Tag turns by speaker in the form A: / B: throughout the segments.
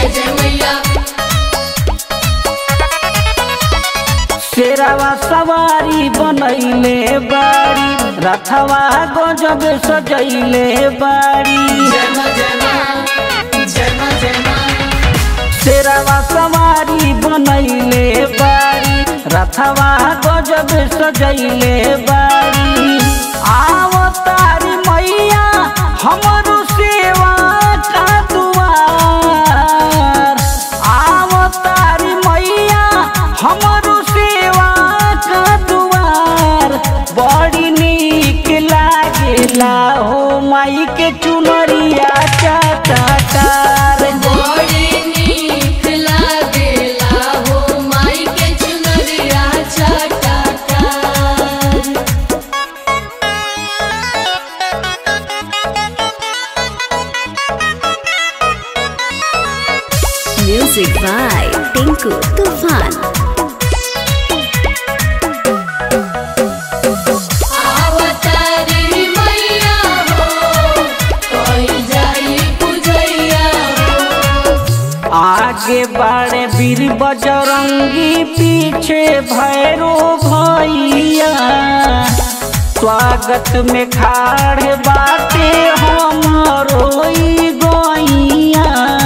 A: जय मैया
B: शेरावा सवारी बनैले बाड़ी रथवा गजब सजैले बाड़ी
A: जय माँ जय माँ जय माँ जय माँ
B: शेरावा सवारी बनैले बाड़ी रथवा गजब सजैले बाड़ी आवतारी मैया हमरो सेवा का दुआर आवतारी मैया हमरो सेवा का दुआर बड़ी नीक लागेला हो माई के चुनरिया चाटाकार
A: बड़ी नीक लागेला हो माई के चुनरिया चटाकार
C: Music by Tinku Tufan.
A: आवतारी मैया हो कोई जाई पूजैया हो
B: आगे बाड़े वीर बजरंगी पीछे भैरो भैया स्वागत में खाड़ बाटे हमरो ई गैया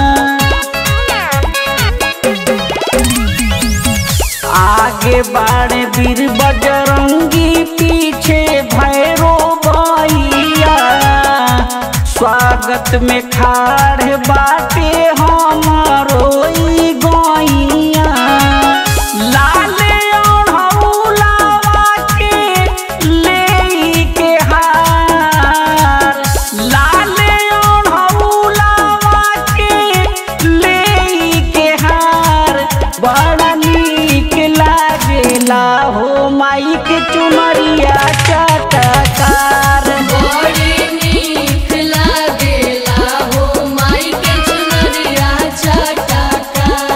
B: आगे बाड़े वीर बजरंगी पीछे भैरो भैया स्वागत में खाड़ बाटे हमारो ई गैया लाल ओढ़ौलावा के ले के हार लाल ओढ़ौलावा के ले के हार बड़ा नीक लागेला हो माई के चुनरिया चटकार
A: बड़ी नीक लागेला हो माई के चुनरिया चटाकार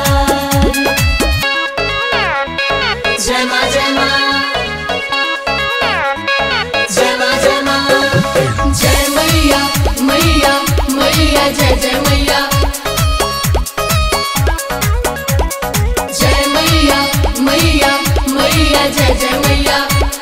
A: जय माँ जय माँ जय माँ जय माँ जय मैया मैया मैया जय जय मैया जय मैया मैया मैया जय जय मैया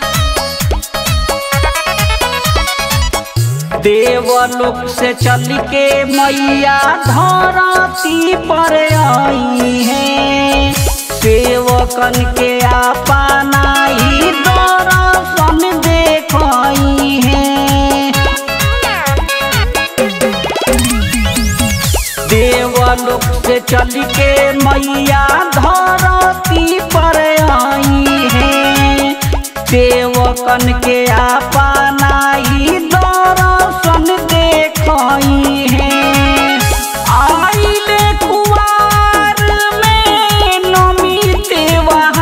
B: देवलोक से चल के मैया धरती पर आई है सेवकन के अपनाई दर्शन देखई है देवलोक से चल के मैया धरती पर आई है सेवकन के अपनाई दर्शन देखई है आइले कुआर में नमी त्योहार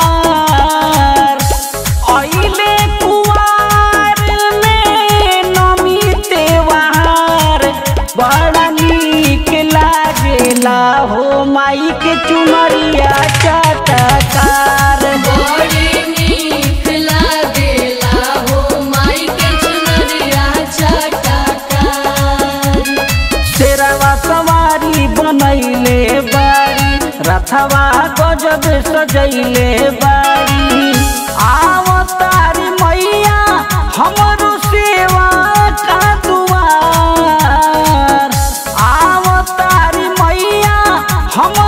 B: आइले कुआर में नमी त्योहार बड़ा नीक लागेला हो माई के चुनरिया चटकार
A: बड़ी नीक लागेला हो माई के चुनरिया चटाकार
B: शेरवा सवारी बनैले बाड़ी रथवा गजब सजैले बाड़ी आवतारी मैया हमरो सेवा का दुआर आवतारी मैया हम